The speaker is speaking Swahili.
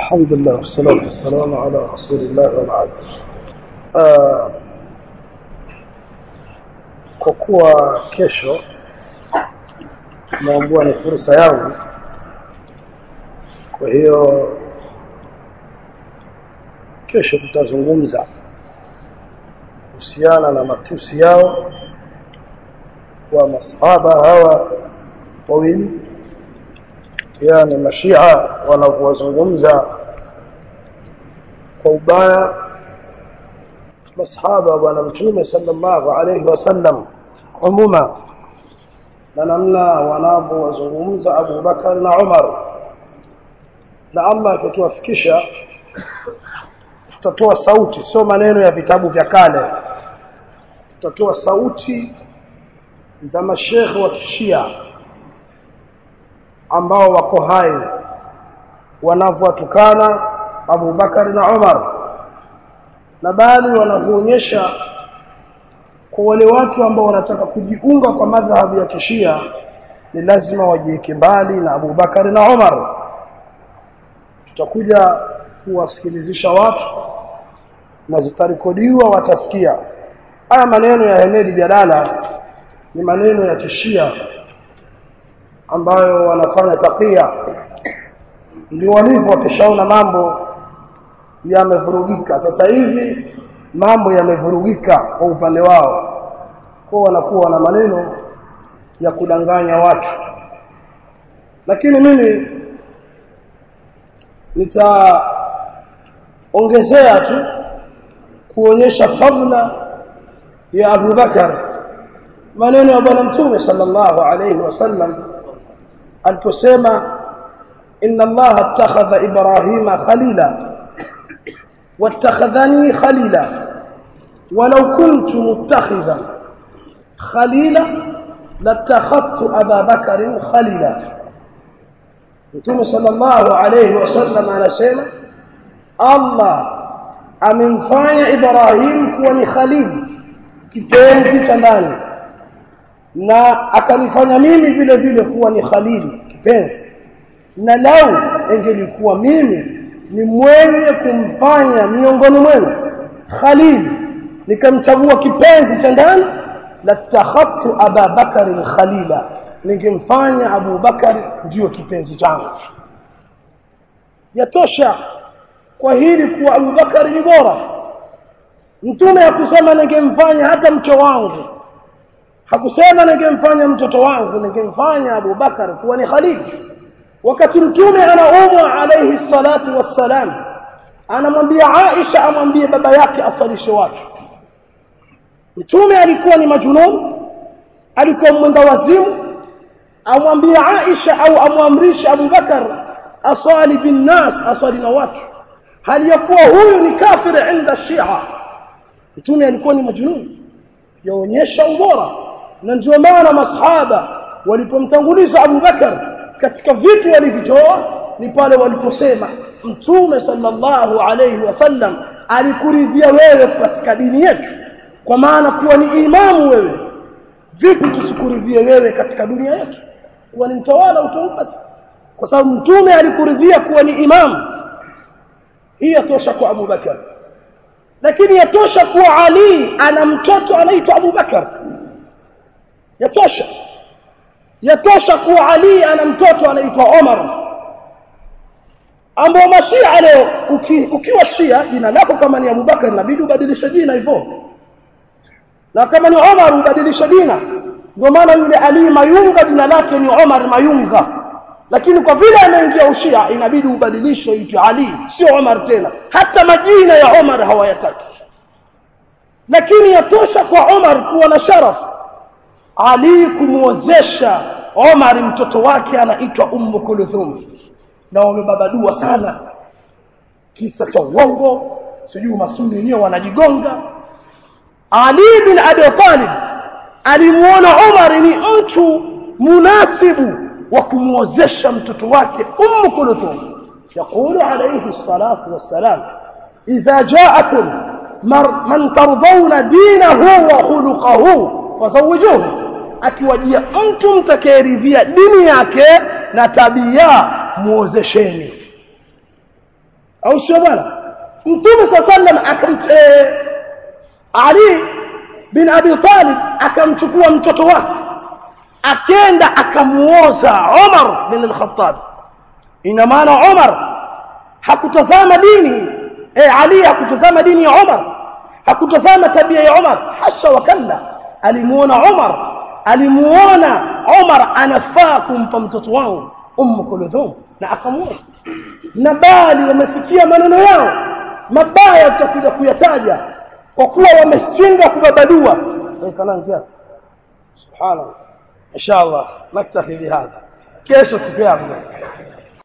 الحمد لله والصلاة والسلام على رسول الله وبعد uh, kwa kuwa kesho naambua ni fursa yangu kwa hiyo kesho tutazungumza kuhusiana na matusi yao wa masahaba hawa wawili yani mashia wanavyozungumza kwa ubaya masahaba wa bwana mtume sallallahu alayhi wasallam umuma na namna wanavyozungumza Abu Bakar na Umar na Allah akituwafikisha tutatoa sauti sio maneno ya vitabu vya kale tutatoa sauti za mashekhe wa kishia ambao wako hai wanavyotukana Abu Bakar na Umar na bali wanavyoonyesha kwa wale watu ambao wanataka kujiunga kwa madhhabu ya kishia ni lazima wajiweke mbali na Abu Bakar na Umar tutakuja kuwasikilizisha watu na zitarekodiwa watasikia haya maneno ya Hemedi Jalala ni maneno ya kishia ambayo wanafanya takia ndio walivyo wakishaona mambo yamevurugika sasa hivi mambo yamevurugika kwa upande wao kwa wanakuwa na maneno ya kudanganya watu lakini mimi nitaongezea tu kuonyesha fadla ya Abu Bakar maneno ya bwana mtume sallallahu alayhi wasallam aliposema inna allaha attakhadha ibrahima khalila wattakhadhani khalila walau kuntu muttakhidha khalila latakhadtu aba bakarin khalila mtume sallallahu alayhi wasallam anasema allah amemfanya ibrahim kuwa ni khalil kipenzi cha ndani na akanifanya mimi vile vile kuwa ni khalili kipenzi na lau engelikuwa mimi ni mwenye kumfanya miongoni mwenu khalili nikamchagua kipenzi cha ndani latakhadtu aba bakari khalila ningemfanya abu bakari ndiyo kipenzi changu yatosha kwa hili kuwa abu bakari ni bora mtume hakusema ningemfanya hata mke wangu hakusema ningemfanya mtoto wangu ningemfanya Abu Bakar kuwa ni khalili wakati mtume anaumwa alayhi salatu wassalam anamwambia Aisha amwambie baba yake asalishe watu mtume alikuwa ni majunun alikuwa mwenda wazimu amwambie Aisha au amwamrishe Abu Bakar aswali bin nas aswali na watu hali yakuwa huyu ni kafir inda shia mtume alikuwa ni majunun yaonyesha ubora na ndio maana masahaba walipomtanguliza Abu Bakar katika vitu walivitoa ni pale waliposema mtume sallallahu alayhi wasallam alikuridhia wewe katika dini yetu kwa maana kuwa ni imamu wewe vipi tusikuridhie wewe katika dunia yetu kuwa ni mtawala utaupasi kwa sababu mtume alikuridhia kuwa ni imamu hii yatosha kwa Abu Bakar lakini yatosha kuwa Ali ana mtoto anaitwa Abu Bakar yatosha yatosha kuwa Ali ana mtoto anaitwa Omar ambao mashia leo uki, ukiwa shia jina lako kama ni Abu Bakar inabidi ubadilishe jina hivyo na kama ni Omar ubadilishe jina ndio maana yule Ali Mayunga jina lake ni Omar Mayunga lakini kwa vile ameingia ushia inabidi ubadilishe itwe Ali sio Omar tena hata majina ya Omar hawayataki lakini yatosha kwa Omar kuwa na sharafu Ali kumwozesha Omar mtoto wake anaitwa Ummu Kulthum na wamebabadua sana kisa cha uongo sijui masuni wenyewe wanajigonga Ali bin Abi Talib alimuona Omar ni mtu munasibu wa kumwozesha mtoto wake Ummu Kulthum يقول عليه الصلاة والسلام إذا جاءكم من ترضون دينه وخلقه فزوجوه akiwajia mtu mtakayeridhia dini yake na tabia muozesheni au sio bwana mtume sallam akam Ali bin Abi Talib akamchukua mtoto wake akenda akamuoza Umar bin al-Khattab ina maana Umar hakutazama dini eh Ali hakutazama dini ya Umar hakutazama tabia ya Umar hasha wakalla alimuona Umar alimuona Umar anafaa kumpa mtoto wangu ummu kuludhum na akamuoza na bali wamefikia maneno yao mabaya tutakuja kuyataja kwa kuwa wameshindwa kubabadua kanantia subhanallah inshallah naktafi bihadha kesho siku yangu